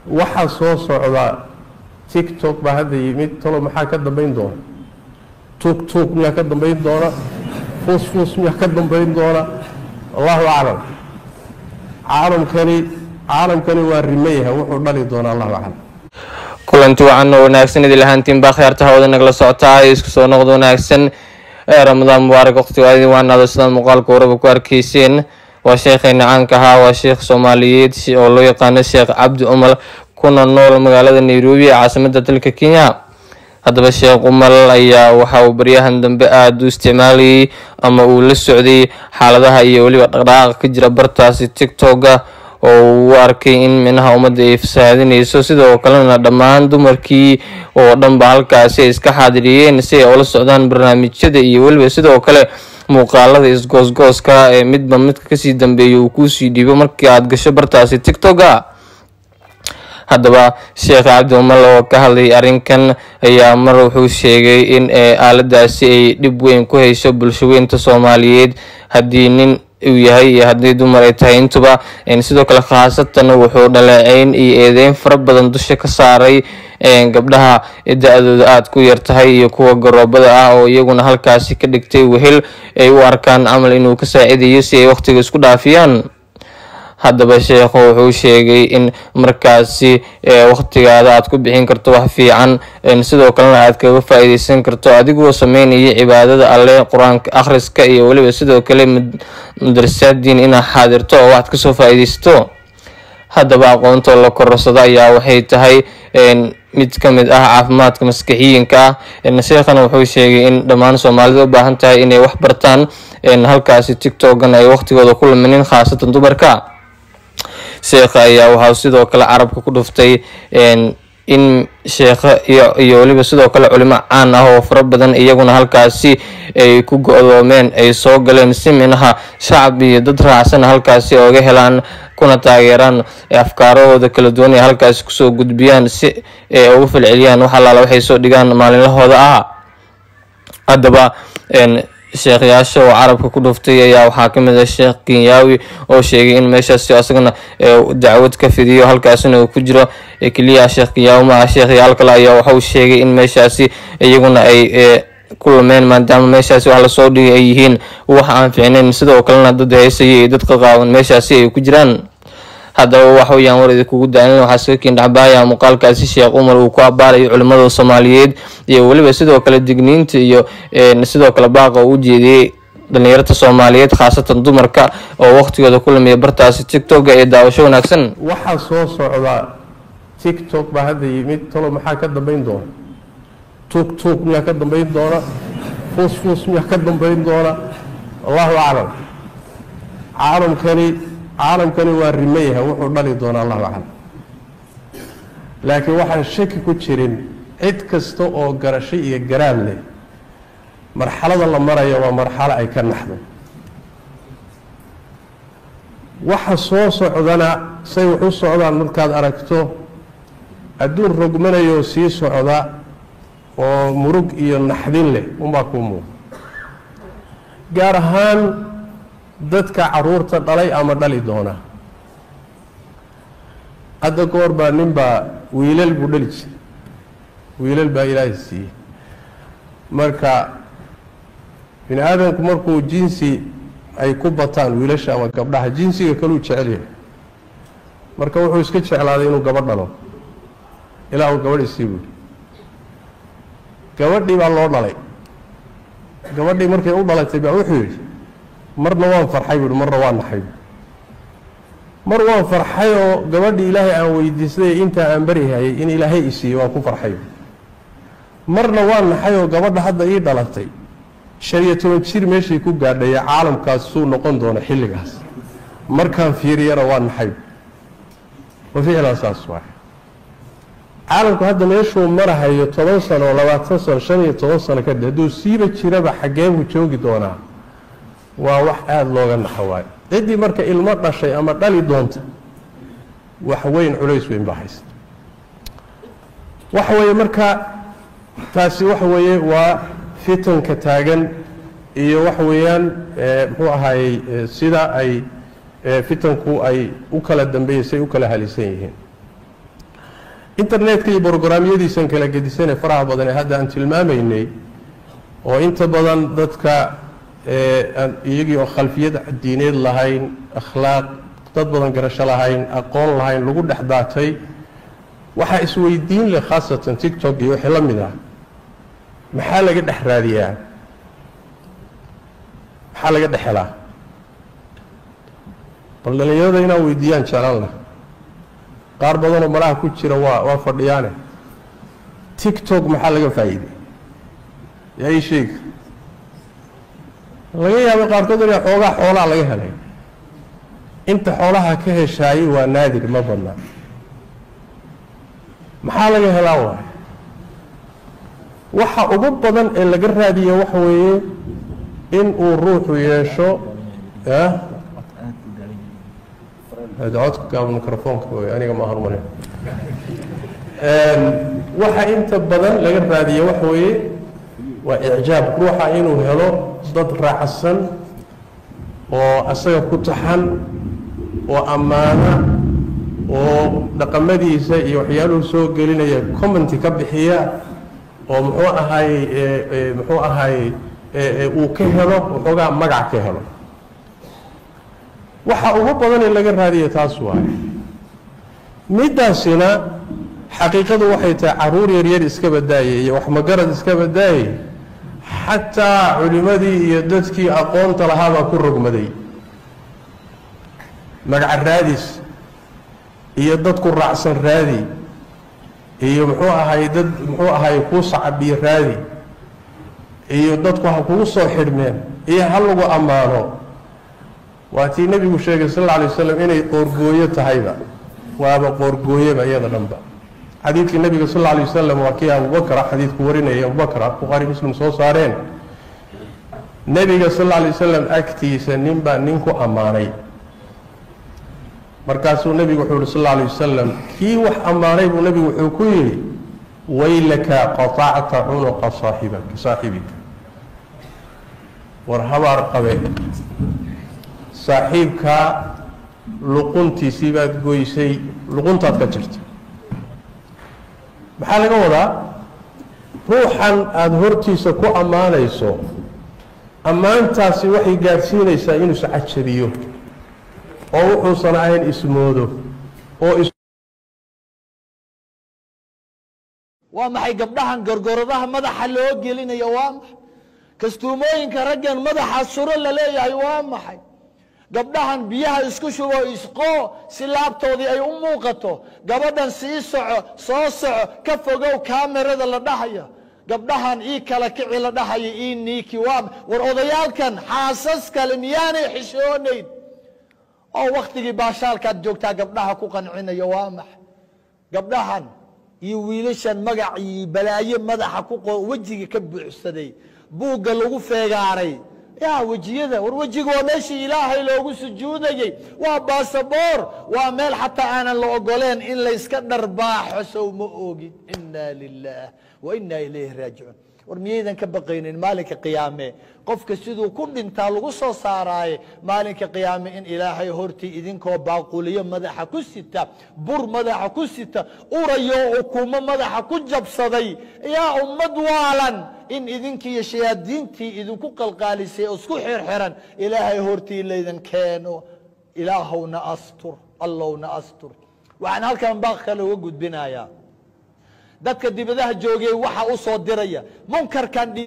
waxaa soo socda tiktok baa hadda yimid talo maxaa ka dambayn doona tuug tuug miyaa ka dambayn doona fuus fuus miyaa ka dambayn doona allahu aclam caalamkani caalamkani waa rima yahay wuxuu dhali doonaa allahu aclam kulanti wacan oo wanaagsan idil ahaantiin baa khiyaarta hawada nagala socotaa isku soo noqda wanaagsan ee ramadaan mubaarak waqtiga aadi waanaado sidaad muuqaalka waraba ku arkeyseen waa sheekheena caanka ahaa waa sheekh soomaaliyeed oo loo yaqaano sheekh cabdi umal kuna nool magaalada nairobi ee caasimada dalka kenya haddaba sheekh umal ayaa waxa uu baryahan dambe aada u isticmaalayay ama uu la socday xaaladaha iyo weliba dhaqdhaqaaqa ka jira bartaasi tiktoka oo uu arkay in minaha ummadda ay fasaahadinayso sidoo kalena dhammaan dumarkii oo dhanba halkaasi ay iska xaadiriyeen si ay ula socdaan barnaamijyada iyo weliba sidoo kale muuqaalada isgoosgooska ee midba midka kasii dambeeya uu kuusii dhiibo markii aada gasho bartaasi tiktoka haddaba sheekh cabdi umal oo ka hadlay arrinkan ayaa mar wuxuu sheegay in aaladaasi ay dhib weyn ku hayso bulshaweynta soomaaliyeed haddii nin uu yahay iyo haddii dumar ay tahay intuba sidoo kale khaasatan wuxuu dhaleeceyn iyo eedeyn fara badan dusha ka saaray gabdhaha da-dooda aada ku yar tahay iyo kuwa garoobada ah oo iyaguna halkaasi ka dhigtay wehel ay u arkaan camal inuu ka saacidayo si ay waqtiga isku dhaafiyaan haddaba sheekhu wuxuu sheegay in markaasi waqtigaada aad ku bixin karto wax fiican sidoo kalena aad kaga faa-iideysan karto adigoo sameynaya cibaadada alle qur-aanka akhriska iyo weliba sidoo kale madrasaadiin inaad xaadirto oo waxaad kasoo faa-iideysato haddaba aqoonta la kororsado ayaa waxay tahay mid ka mid ah caafimaadka maskaxiyiinka ah sheekhana wuxuu sheegay in dhammaan soomaalida u baahan tahay inay wax bartaan halkaasi tiktokan ay waqtigooda ku luminin khaasatan dumarka sheekha ayaa waxaa sidoo kale carabka ku dhuftay in sheekha iyo weliba sidoo kale culimo caan ah oo fara badan iyaguna halkaasi ay ku go-doomeen ay soo galeen si minaha shacab iyo dad raacsan halkaasi ooga helaan kuna taageeraan afkaarahooda kala duwan ay halkaasi kusoo gudbiyaan si ay ugu falceliyaan wax allaala waxay soo dhigaan maalinlahooda ah haddaba sheekhyaasha oo carabka ku dhuftay ayaa waxaa kamid ah sheekh kenyaawi oo sheegay in meeshaasi asagana dacwad ka fidiyo halkaasina uu ku jiro keliya sheekh kenyaawi maaha sheekhyaal kale ayaa waxauu sheegay in meeshaasi iyaguna ay ku lumeen maadaama meeshaasi wax lasoo dhigay ay yihiin wax aan ficnayn sidoo kalena dad heysaya iyo dad qaqaawan meeshaasi ay ku jiraan haddaba wax weyaan war idinkugu daalin waxaa iska kiindhacbaaya muuqaalkaasi sheekh umar uu ku abaarayo culimada soomaaliyeed iyo weliba sidoo kale digniinta iyo sidoo kale baaqa uu ujeediyey dhalinyarta soomaaliyeed khaasatan dumarka oo waqtigooda ku lumiya bartaasi tiktoka ee daawasho wanaagsan waxaa soo socda tiktok baa hadda yimid talo maxaa ka dambayn doona tuug tuug miyaa ka dambayn doona fuus fuus miyaa ka dambayn doona allahu aclam caalamkani caalamkani waa rima yahay wuxuu dhali doonaa allahu aclam laakiin waxaan shaki ku jirin cid kasta oo garasho iyo garaad leh marxalada la maraya waa marxalo ay ka naxdo waxa soo socdana say wax u socdaan markaad aragto adduun rogmanayoo sii socda oo murug iyo naxdin leh unbaa kuu muuqa gaar ahaan dadka caruurta dhalay ama dhali doona hadda goor baa nin baa wiilal buu dhali jiray wiilal baa ilaahay siiyey marka bini aadamku markuu jinsi ay ku bataan wiilasha ama gabdhaha jinsiga kaluu jecel yahay marka wuxuu iska jeclaaday inuu gabadh dhalo ilaa uu gabadh isii buuri gabadhii baa loo dhalay gabadhii markay u dhalatay baa wuxuu yidhi marna waan farxay buuhi marna waan naxay mar waan farxay oo gabadhii ilaahay aan weydiistay intaa aan baryahayay in ilaahay isiiyey waan ku farxay marna waan naxay oo gabadha hadda ii dhalatay shan iyo toban jir meeshay ku gaadhaya caalamkaas suu noqon doona xilligaas markaan fiiriyana waan naxay wa ficlan saas waay caalamku hadda meeshuu marahayo toban sano oo labaatan sano shan iyo toban sano kadib hadduu siiba jiraba xaggee buu joogi doonaa waa wax aada looga naxo waayo ciddii marka ilmo dhashay ama dhali doonta wax weyn culays weyn baa haysta waxa weeye marka taasi waxa weeye waa fitanka taagan iyo waxa weeyaan muxuu ahaayey sida ay fitanku ay u kala dambeeyeysay u kala halisan yihiin internetka iyo brograamyadiisan kala gedisane faraha badan ee hadda aan tilmaamaynay oo inta badan dadka aan iyagii oo khalfiyad diineed lahayn akhlaaq dad badan garasho lahayn aqoon lahayn lagu dhex daatay waxaa isweydiin leh khaasatan tictok iyo wixii la mid ah maxaa laga dhex raadiyaa maxaa laga dhex helaa bal dhallinyarada inaan weydiiyaan jeclaan lah qaar badanoo malaha ku jira waa waa fadhiyaane tictok maxaa laga faa'iiday yaa ii sheega laga yaabay qaarkood inay xoogaa xoolaa laga helay inta xoolaha ka heshaayey waa naadir ma badna maxaa laga helaa waay waxa ugu badan ee laga raadiya waxa weeye in uu ruuxu yeesho codka microfoonka wey aniga ma hormarin waxa inta badan laga raadiya waxa weeye waa icjaab ruuxa inuu helo dad raacsan oo asaga ku taxan oo ammaana oo dhaqamadiisa iyo waxyaaluhu soo gelinaya commenty ka bixiya oo muxuu ahay muxuu ahay uu ka helo waxoogaa magac ka helo waxa ugu badan ee laga raadiya taas waaye middaasina xaqiiqadu waxay tahay caruur yaryar iska badaayay iyo wax magarad iska badaayay xataa culimmadii iyo dadkii aqoonta lahaabaa ku rogmaday magaca raadis iyo dadku raacsan raadi iyo muxuu ahay dad muxuu ahay kuu sacabiyo raadi iyo dadku ha kugu soo xidhmeen iyo ha lagu ammaano waa tii nebigu sheegay sal alla alay waslam inay qoorgooyo tahayba waaba qoorgooyeba iyada dhanba xadiidkii nebiga sal alla alay wasalam waa kii abubakra xadiidku warinaya abubakr bukhaari muslim soo saareen nebiga sal alla alay wasalam agtiisa nin baa nin ku ammaanay markaasuu nebigu wuxuu yihi sal alla alay wasalam kii wax ammaanay buu nebigu wuxuu ku yidhi waylaka qaطacta cunuqa saaxibak saaxibika war habaar qabe saaxiibkaa luquntiisii baad goysay luquntaad ka jirta maxaa laga wadaa ruuxan aada hortiisa ku ammaanayso ammaantaasi waxay gaadhsiinaysaa inuu iscajabiyo oo wuxuusan ahayn ismoodo oo waa maxay gabdhahan gorgoradaha madaxa loo gelinayo waa maxay kastuumooyinka raggan madaxa suro la leeyahay waa maxay gabdhahan biyaha isku shubo isqoo si laabtoodii ay u muuqato gabadhan sii soco soo soco ka fogow kaamirada la dhahaya gabdhahan ii kala kici la dhahaya ii niiki waa war odayaalkan xaasas kale miyaanay xishoonayn oo wakhtigii baashaalkaad joogtaa gabdhaha ku qancinaya waa maxay gabdhahan iyo wiilashan magacii balaaye madaxa ku wejiga ka buuxsaday buugga lagu feegaaray yaa wejiyada war wejiga waa meeshii ilaahay loogu sujuudayey waa baasaboor waa meel xataa aanan la ogoleen in layska dharbaaxo sow ma ogin inaa lilah wa inaa ilayhi raajicuun war miyaydan ka baqaynin maalinka qiyaame qofka siduu ku dhintaa lagu soo saaraaye maalinka qiyaame in ilaahay hortii idinkoo baaquliyo madaxa ku sita bur madaxa ku sita urayo ukumo madaxa ku jabsaday yaa ummad waalan in idinkiiyo shayaadiintii idinku qalqaalisay oo isku xirxiran ilaahay hortii laydan keeno ilaahowna astur allowna astur waxaan halkan baaq kale uga gudbinayaa dadka dibadaha joogay waxa u soo diraya munkarkan